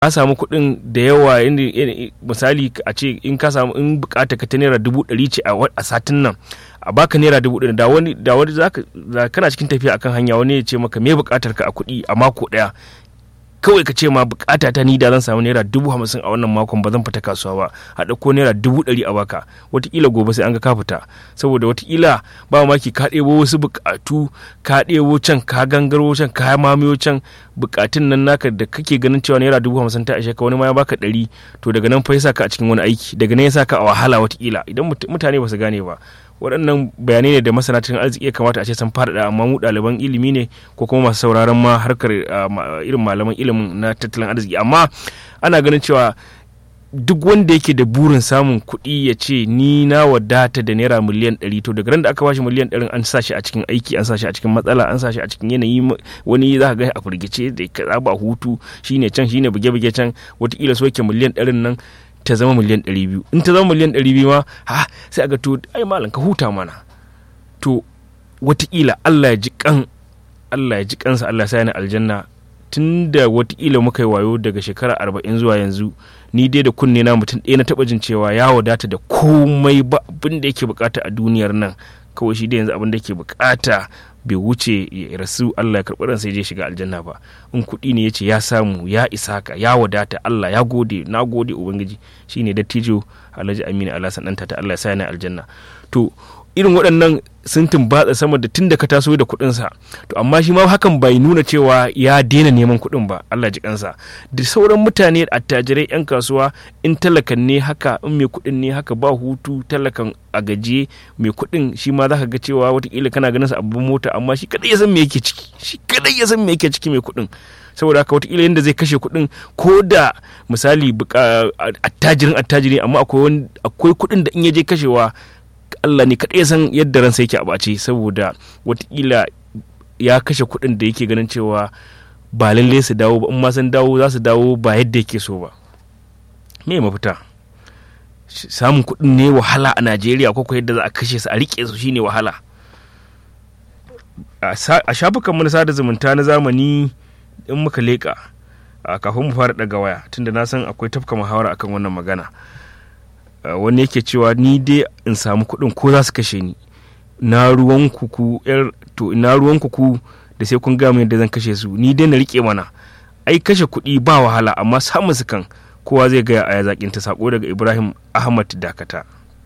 ka samu kuɗin da yawa misali a ce in ka samu in bukata ka ta naira dubu ɗari ce a satin nan a baka naira dubu ɗari da wani da wani zaka kana cikin tafiya akan hanya wani ya ce maka me bukatar ka a kuɗi a mako ɗaya kawai ka ce ma bukata ta ni da zan samu naira dubu hamsin a wannan makon ba zan fita kasuwa ba a ɗauko naira dubu ɗari a baka watakila gobe sai an ga ka fita saboda watakila ba maki ka ɗebo wasu bukatu ka ɗebo can ka gangaro can ka mamayo can bukatun nan naka da kake ganin cewa naira dubu hamsin ta ishe ka wani ma ya baka ɗari to daga nan fa ya sa ka a cikin wani aiki daga nan ya sa ka a wahala watakila idan mutane ba su gane ba waɗannan bayanai ne da masana tattalin arziki ya kamata a ce sun faɗaɗa amma mu ɗaliban ilimi ne ko kuma masu sauraron ma harkar irin malaman ilimin na tattalin arziki amma ana ganin cewa duk wanda yake da burin samun kuɗi ya ce ni na wadata da naira miliyan ɗari to daga ran da aka bashi miliyan ɗarin an sa shi a cikin aiki an sa shi a cikin matsala an sa shi a cikin yanayi wani za ka ga a firgice da ka ba hutu shine can shine buge-buge can watakila so yake miliyan ɗarin nan ta zama miliyan 200 in ta zama miliyan 200 ma ha sai aga to ai malam ka huta mana to watakila Allah ya ji kan Allah ya ji kansa Allah sai ni aljanna tunda watakila muka yi wayo daga shekara 40 zuwa yanzu ni dai da kunne na mutum ɗaya na taɓa jin cewa ya wadata da komai ba abin da yake bukata a duniyar nan kawai shi da yanzu abin da yake bukata bai wuce ya rasu Allah ya karɓi ransa ya je shiga aljanna ba in kuɗi ne ya ce ya samu ya isa ka ya wadata Allah ya gode na gode ubangiji shine dattijo Alhaji Aminu Alhassan ɗanta ta Allah ya sa ni aljanna to irin waɗannan sun tumbatsa sama da tun da ka taso da kuɗinsa to amma shi ma hakan bai nuna cewa ya daina neman kuɗin ba Allah ji kansa da sauran mutane attajirai 'yan kasuwa in talakan ne haka in mai kuɗin ne haka ba hutu talakan a gajiye mai kuɗin shi ma za ka ga cewa watakila kana ganin sa abin mota amma shi kadai ya san me yake ciki shi kadai ya san me yake ciki mai kuɗin saboda haka watakila yadda zai kashe kuɗin ko da misali attajirin attajiri amma akwai kuɗin da in ya je kashewa Allah ne kaɗai san yadda ransa yake a ɓace saboda watakila ya kashe kuɗin da yake ganin cewa ba lalle su dawo ba in ma sun dawo za su dawo ba yadda yake so ba me mafita samun kuɗin ne wahala a najeriya ko yadda za a kashe su a riƙe su shine wahala a shafukan mu na sada zumunta na zamani in muka leƙa kafin mu fara ɗaga waya tunda na san akwai tafka muhawara akan wannan magana wani yake cewa ni dai in samu kuɗin ko za su kashe ni na ruwan kuku yar to na ruwan kuku da sai kun gaya yadda zan kashe su ni dai na rike mana ai kashe kuɗi ba wahala amma samun su kan kowa zai gaya a yazakin ta sako daga ibrahim ahmad dakata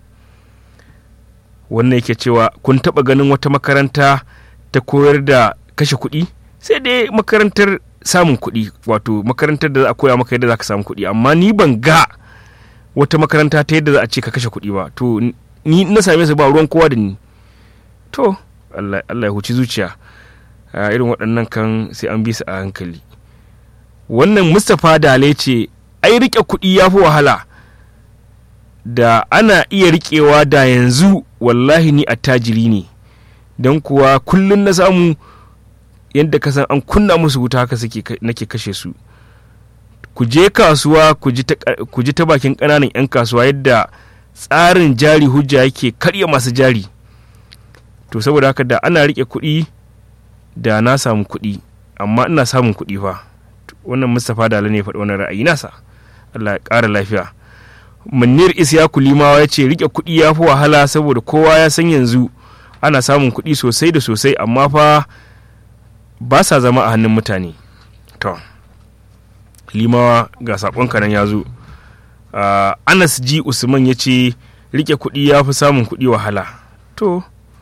wannan yake cewa kun taɓa ganin wata makaranta ta koyar da kashe kuɗi sai dai makarantar samun kuɗi wato makarantar da za a koya maka yadda za ka samu kuɗi amma ni ban ga wata makaranta ta yadda za a ce ka kashe kuɗi ba to ni na same su ba ruwan kowa da ni to Allah ya huci zuciya irin waɗannan kan sai an bi su a hankali wannan mustapha dale ce ai rike kuɗi ya fi wahala da ana iya riƙewa da yanzu wallahi ni attajiri ne don kuwa kullum na samu yadda ka san an kunna musu wuta haka suke nake kashe su ku je kasuwa ku ji ta bakin ƙananan 'yan kasuwa yadda tsarin jari hujja yake karya masu jari to saboda haka da ana rike kuɗi da na samu kuɗi amma ina samun kuɗi fa wannan mustapha dala ne faɗi wannan ra'ayi nasa allah ya ƙara lafiya munir isyaku limawa ya ce rike kuɗi ya fi wahala saboda kowa ya san yanzu ana samun kuɗi sosai da sosai amma fa ba sa zama a hannun mutane to limawa ga saƙonka nan ya zo uh, anas ji usman ya ce rike kuɗi ya fi samun kuɗi wahala to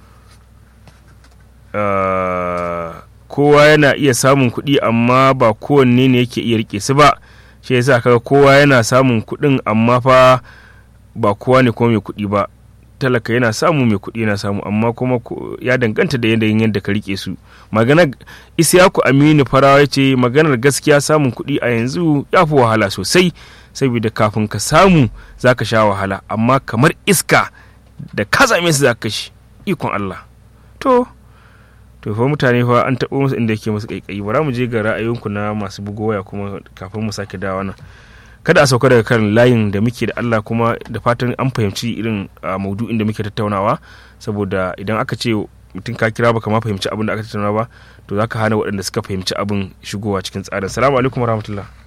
uh, kowa yana iya samun kuɗi amma ba kowanne ne yake iya rike su ba shi yasa kaga kowa yana samun kuɗin amma fa ba kowa ne kuma mai kuɗi ba talaka yana samu mai kuɗi yana samu amma kuma ya danganta da yanayin yadda ka rike su maganar isyaku aminu farawa ya ce maganar gaskiya samun kuɗi a yanzu ya fi wahala sosai saboda kafin ka samu za ka sha wahala amma kamar iska da ka same su za ka shi ikon Allah to to fa mutane fa an taɓo musu inda yake musu ƙaiƙayi bara mu je ga ra'ayinku na masu bugo waya kuma kafin mu sake dawa nan kada a sauka daga kan layin da muke da Allah kuma da fatan an fahimci irin maudu'in da muke tattaunawa saboda idan aka ce mutum ka kira baka ma fahimci abin da aka tattauna ba to zaka hana waɗanda suka fahimci abin shigowa cikin tsarin salamu alaikum warahmatullah